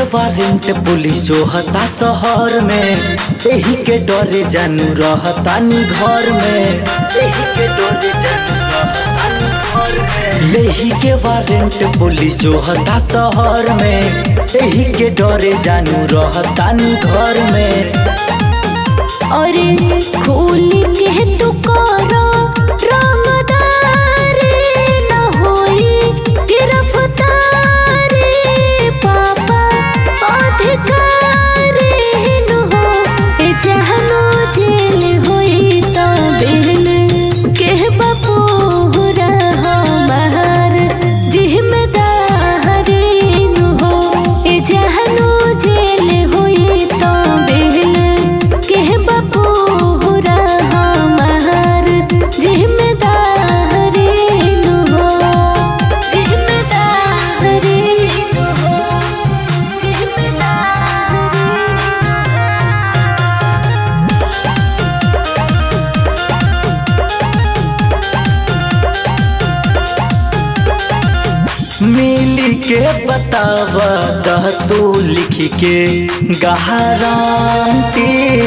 Warrant police जो हता शहर में एही के डरे जानू रहतानी घर में एही के डरे जानू रहतानी घर में लेही के वारंट पुलिस जो हता शहर में एही के डरे जानू रहतानी घर में अरे खोल के तू करो रंगदारी न होई गिरफ्तारी पापा अधिकारी न हो ए जहनो जेल होई तो बेल के बपूरा हमार जिम्मेदारी न हो ए जहनो जेल होई तो बेल के बपूरा हमार जिम्मेदारी न हो जिम्मेदारी न हो जिम्मेदारी मिली के बतावा दह तू लिख के गहरांती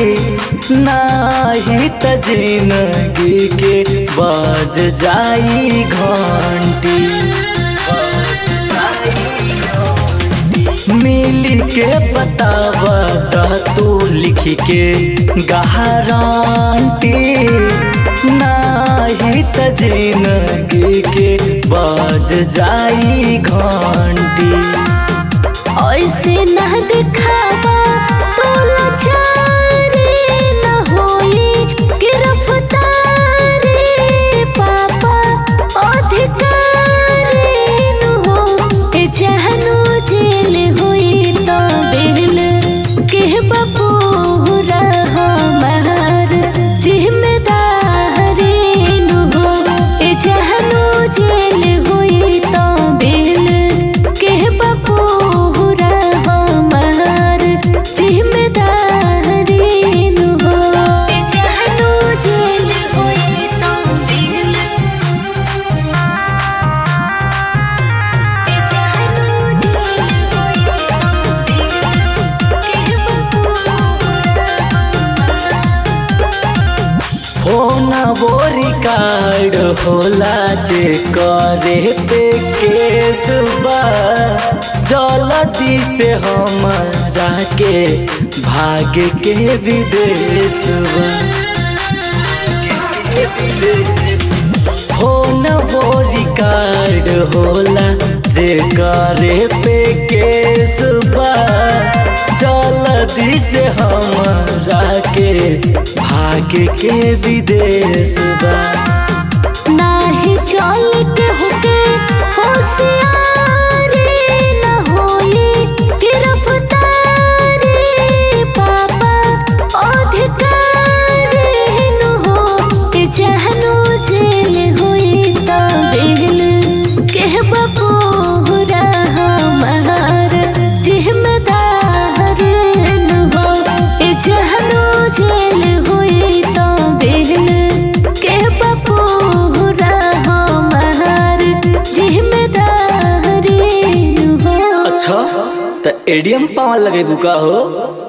नाही त जिंदगी के बज जाई घंटी बज जाई घंटी। मिली के बतावा दह तू लिख के गहरांती नाही त जिंदगी के बज जाई घंटी ऐसे न दिखावा तो लाचारी न होई गिरफ्तारी पापा अधिकारी न हो ए जहनो जेल होई तो बेल के बपूरा हमार जिम्मेदारी न हो ए जहनो जेल होई तो बेल के बपूरा हमार जिम्मेदारी न हो ए जहनो जेल होई तो बेल ए जहनो जेल होई तो बेल के होना वो रिकॉर्ड होला जे करे पे केस बा जल्दी से हमारा के भाग के विदेश बा हो न वो रिकॉर्ड होला जे करे पे केस बा जल्दी से हमारा के भाग के विदेश बा नाही चल के होके होशियारी न होई गिरफ्तारी पापा अधिकारी न हो के जहनो जेल होई तो बेल के बपूरा हमार जिम्मेदार न हो ए जहनो जेल होई तो बेल के बपूरा हमार जिम्मेदारी न हो अच्छा त एडीएम पावन लगे बुका हो